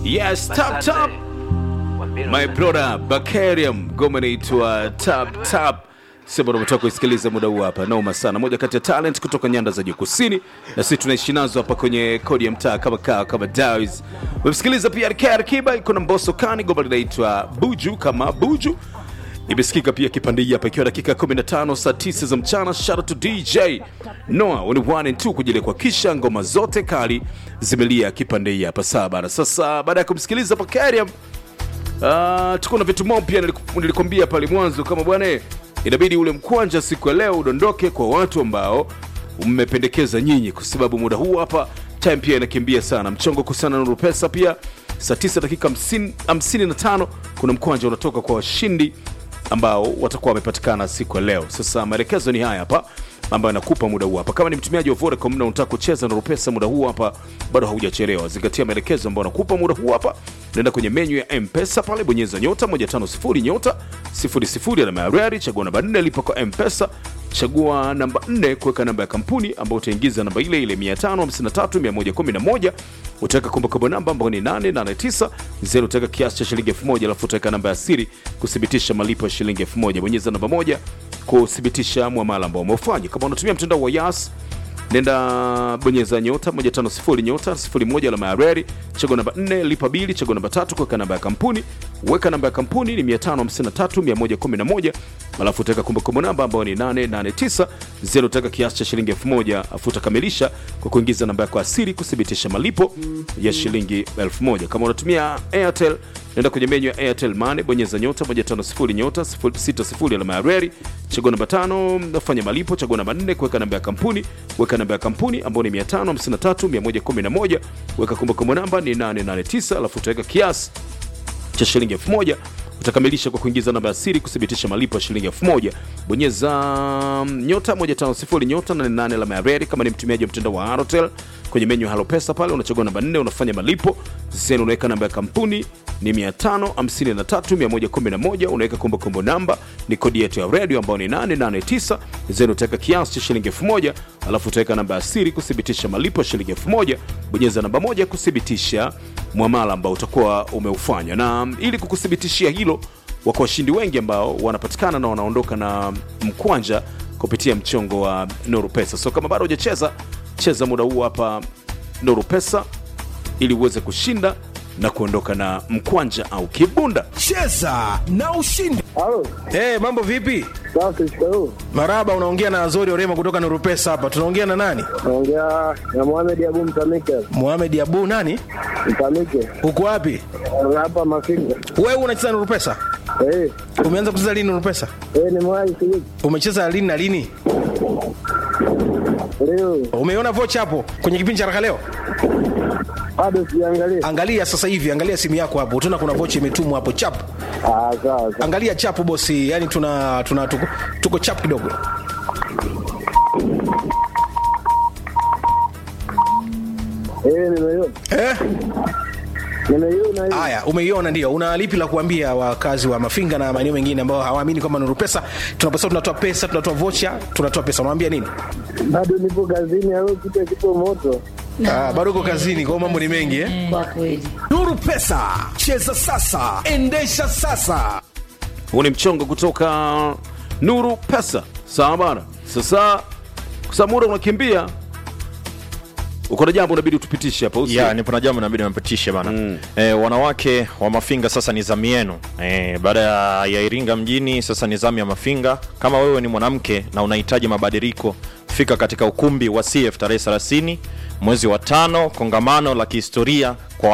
Yes, tap tap. My brother Bakarium, ngoma inaitwa tap tap. Sema unatoka kuisikiliza muda huu hapa, noma sana, moja kati ya talent kutoka nyanda za juu kusini, na sisi tunaishi nazo hapa kwenye kodi ya mtaa kama kaa kama Daws. Umemsikiliza pia RK Akiba, iko na Mbosso Kani, ngoma linaitwa Buju kama Buju imesikika pia kipande hii hapa ikiwa dakika 15 saa 9 za mchana. Shout out to DJ Noah on one and two kujilia kwa kisha ngoma zote kali zimelia kipande hii hapa saa bana. Sasa baada ya kumsikiliza Bakarium uh, tuko na vitu mob pia niliku- nilikwambia pale mwanzo kama bwana eh, inabidi ule mkwanja siku ya leo udondoke kwa watu ambao mmependekeza nyinyi, kwa sababu muda huu hapa time pia inakimbia sana. Mchongo kusana na Nuru Pesa pia saa 9 dakika 50 55 kuna mkwanja unatoka kwa washindi ambao watakuwa wamepatikana siku ya leo. Sasa maelekezo ni haya hapa ambayo nakupa muda huu hapa. Kama ni mtumiaji wa Vodacom na unataka kucheza na Rupesa muda huu hapa, bado haujachelewa. Zingatia maelekezo ambayo nakupa muda huu hapa. Nenda kwenye menyu ya M-Pesa pale, bonyeza nyota 150 nyota 00 alama ya reli, chagua namba 4 lipa kwa M-Pesa, chagua namba 4 kuweka namba ya kampuni ambayo utaingiza namba ile ile 553111 utaweka kumbukumbu namba ambayo ni 889 zero, utaweka kiasi cha shilingi 1000 alafu utaweka namba ya siri kuthibitisha malipo ya shilingi 1000. Bonyeza namba moja kuthibitisha mwamala ambao umeufanya. Kama unatumia mtandao wa Yas nenda bonyeza nyota 150 nyota 01 alama ya reli, chagua namba 4 lipa bili, chagua namba tatu kuweka namba ya kampuni, weka namba ya kampuni ni 553111 alafu utaweka kumbukumbu namba ambayo ni 889 zero, utaweka kiasi cha shilingi 1000 afu utakamilisha kwa kuingiza namba yako ya siri kuthibitisha malipo ya shilingi 1000. Kama unatumia Airtel nenda kwenye menyu ya Airtel Money, bonyeza nyota 150 nyota 60 alama ya reli, chagua namba tano, fanya malipo, chagua namba 4 kuweka namba ya kampuni, weka namba ya kampuni ambayo ni 553111, weka kumbukumbu namba ni 889, alafu utaweka kiasi cha shilingi 1000 utakamilisha kwa kuingiza namba ya siri kuthibitisha malipo ya shilingi 1000 bonyeza mm, nyota 150 nyota 88 alama ya reli kama ni mtumiaji wa mtandao wa Airtel kwenye menyu ya Halo Pesa pale unachagua namba 4 unafanya malipo zenu unaweka namba ya kampuni ni 553111 unaweka kumbukumbu namba ni kodi yetu ya radio ambayo ni 889 zenu utaweka kiasi cha shilingi 1000 alafu utaweka namba ya siri kuthibitisha malipo ya shilingi 1000 bonyeza namba moja kuthibitisha mwamala ambao utakuwa umeufanya na mm, ili kukuthibitishia hilo wako washindi wengi ambao wanapatikana na wanaondoka na mkwanja kupitia mchongo wa Nuru Pesa. So kama bado hujacheza, cheza muda huu hapa Nuru Pesa ili uweze kushinda na kuondoka na mkwanja au kibunda. cheza na ushindi Halo, hey, mambo vipi safi shikamoo. maraba unaongea na azori orema kutoka nurupesa hapa tunaongea na nani Naongea na Mohamed Abu Mtamike. muhamed abu nani Mtamike. uko wapi Hapa Mafinga. wewe unacheza nurupesa Eh, umeanza kucheza lini nurupesa eh ni mwai siji. umecheza lini na lini Leo umeona vocha hapo kwenye kipindi cha raka leo bado siangalia. angalia sasa hivi angalia simu yako hapo utaona kuna vocha imetumwa hapo chap Ah, sawa sawa. angalia chapu bosi yani tuna, tuna tuko, tuko chap kidogo Eh, nimeiona. eh? Nimeiona hiyo. haya umeiona ndio una lipi la kuambia wakazi wa mafinga na maeneo mengine ambao hawaamini kwamba nuru pesa tunaposema tunatoa pesa tunatoa vocha tunatoa pesa unawambia nini Bado nipo kazini au kitu kipo moto. ah, bado uko kazini kwao mambo ni mengi eh? Kwa kweli. nuru pesa cheza sasa endesha sasa Huu ni mchongo kutoka Nuru Pesa. Sawa bana. Sasa kwa sababu muda unakimbia, uko na jambo unabidi utupitishe hapa usi. ya nipo na jambo inabidi napitishe bana mm. e, wanawake wa mafinga sasa ni zamu yenu e, baada ya, ya iringa mjini sasa ni zamu ya mafinga kama wewe ni mwanamke na unahitaji mabadiliko fika katika ukumbi wa cf tarehe 30 mwezi wa tano kongamano la kihistoria kwa